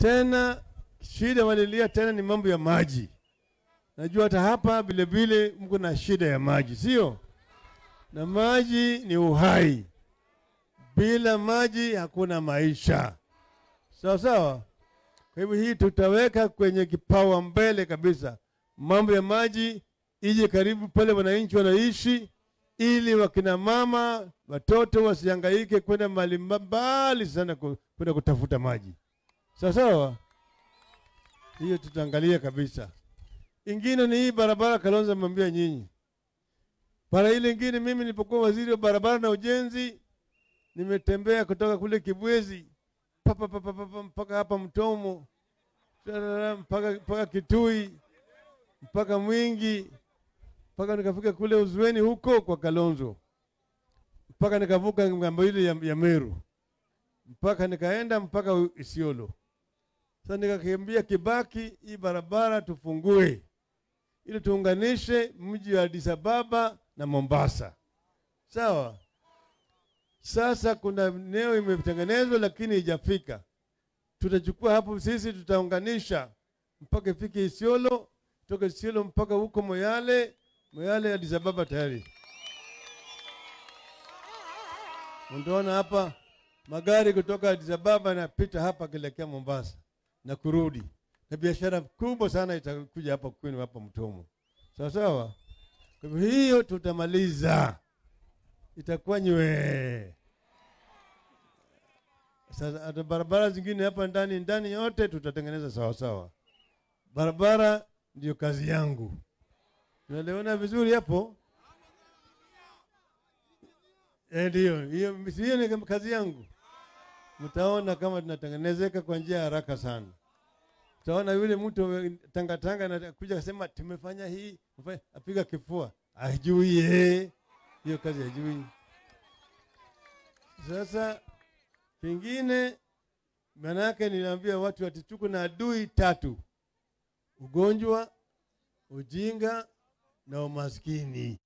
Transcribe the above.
Tena shida walilia tena ni mambo ya maji. Najua hata hapa vile vile mko na shida ya maji, sio? Na maji ni uhai. Bila maji hakuna maisha, sawa sawa. Kwa hivyo hii tutaweka kwenye kipawa mbele kabisa, mambo ya maji ije karibu pale wananchi wanaishi, ili wakina mama watoto wasihangaike kwenda mahali mbali sana ku- kwenda kutafuta maji, sawa sawa. Hiyo tutaangalia kabisa. Ingine ni hii barabara Kalonzo amwambia nyinyi. Para ile ingine, mimi nilipokuwa waziri wa barabara na ujenzi, nimetembea kutoka kule Kibwezi papa papa papa mpaka hapa Mtomo tarara, mpaka mpaka Kitui mpaka Mwingi mpaka nikafika kule Uzweni huko kwa Kalonzo mpaka nikavuka ngambo ile ya, ya Meru mpaka nikaenda mpaka Isiolo. Sasa nikakiambia Kibaki, hii barabara tufungue ili tuunganishe mji wa Addis Ababa na Mombasa, sawa. Sasa kuna eneo imetengenezwa lakini haijafika. Tutachukua hapo sisi, tutaunganisha mpaka ifike Isiolo, toka Isiolo mpaka huko Moyale, Moyale Addis Ababa tayari. Unaona hapa magari kutoka Addis Ababa yanapita hapa kuelekea Mombasa na kurudi, na biashara kubwa sana itakuja hapa kwenu hapa Mtomo, sawa sawa. Kwa hivyo hiyo tutamaliza, itakuwa nywe. Sasa hata barabara zingine hapa ndani ndani yote tutatengeneza sawa sawa. Barabara ndio kazi yangu, tunaelewana vizuri hapo? Eh, ndio hiyo, si hiyo ni kazi yangu. Mtaona kama tunatengenezeka kwa njia ya haraka sana. Utaona yule mtu tangatanga anakuja kusema tumefanya hii, tumefanya- apiga kifua, ajui eh, hiyo kazi ajui. Sasa pengine manake niliambia watu ati tuko na adui tatu: ugonjwa, ujinga na umaskini.